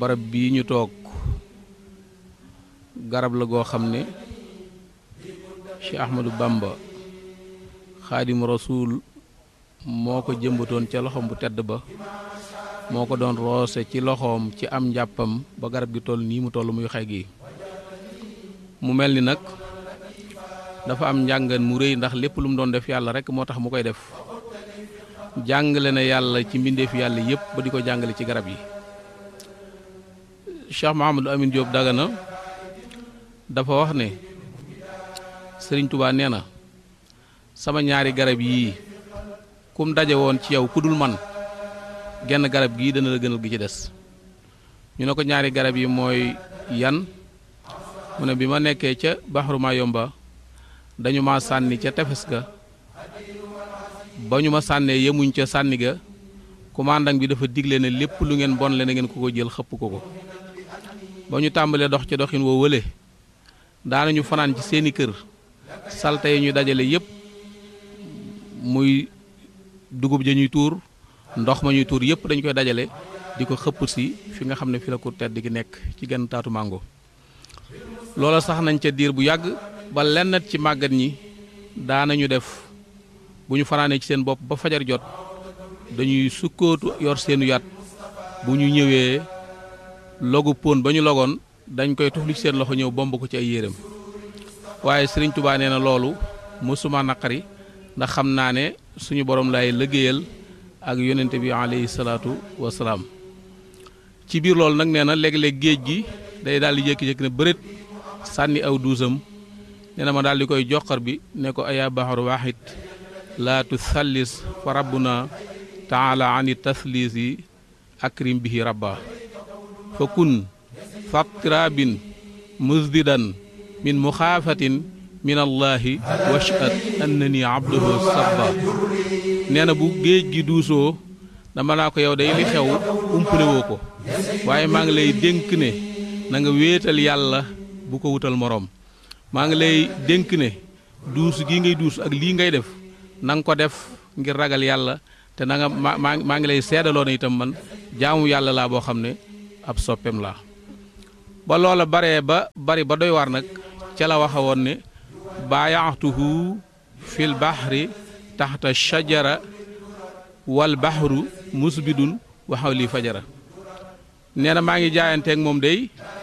barab bii ñu toog garab la goo xam ne Cheikh Ahmadou Bamba xaadim rasuul moo ko jëmbatoon ca loxoom bu tedd ba moo ko doon roose ci loxoom ci am njàppam ba garab gi toll nii mu toll muy xay gi mu mel ni nag dafa am njàngan mu rëy ndax lépp lu mu doon def yàlla rek moo tax mu koy def jàngale na yàlla ci mbindeefi yàlla yépp ba di ko jàngale ci garab yi Cheikh Mahamadou Amin Diop Dagana dafa wax ne Sëriñ Tubaa nee na sama ñaari garab yii kum daje woon ci yow ku dul man genn garab gii dana la gënal gi ci des ñu ne ko ñaari garab yi mooy yan mu ne bi ma nekkee ca Baxru Mayomba dañu ma sànni ca tefes ga ba ñu ma sànnee yemuñ ca sànni ga commandant bi dafa digle ne lépp lu ngeen bon le na ngeen ko ko jël xëpp ko ko ba ñu tàmbalee dox ci doxin woo wële daanañu fanaan ci seeni kër salte yi ñu dajale yépp muy dugub ja ñuy tuur ndox ma ñuy tuur yépp dañu koy dajale di ko xëpp si fi nga xam ne fi la ko tedd gi nekk ci genn taatu màngo loola sax nañ ca diir bu yàgg ba lenn ci màggat ñi daanañu def bu ñu fanaanee ci seen bopp ba fajar jot dañuy sukkootu yor seenu yat bu ñu ñëwee logu pon ba ñu logoon dañ koy tufli ci seen loxo ñëw bomb ko ci ay yéreem waaye Sëriñ Tubaa nee na loolu mësuma naqari ndax xam naa ne suñu borom lay liggéeyal ak yonente bi alayhi salaatu wasalaam ci biir loolu nag nee na léeg-léeg géej gi day daal di jékki-jékki ne bëreet sànni aw duusam nee na ma daal di koy joxar bi ne ko ayaa baxaru waaxit laa tusallis fa rabbuna taala ani taslisi akrim bihi rabba fa kun fattirabin musdidan min muxaafatin min allahi washhad annani abduhu sabba nee na bu géej gi duusoo dama naa ko yow day li xew umpale woo ko waaye maa ngi lay dénk ne na nga wéetal yàlla bu ko wutal moroom maa ngi lay dénk ne duus gii ngay duus ak lii ngay def na nga ko def ngir ragal yàlla te na nga ma maa ngi lay seedaloo ne itam man jaamu yàlla laa boo xam ne ab soppeem laa ba loola baree ba bari ba doy war nag ca la waxa woon ne baayaxtuhu fil baxri taxta shajara wal baxru musbidun waxaw lii fajara nee na maa ngi jaayanteeg moom day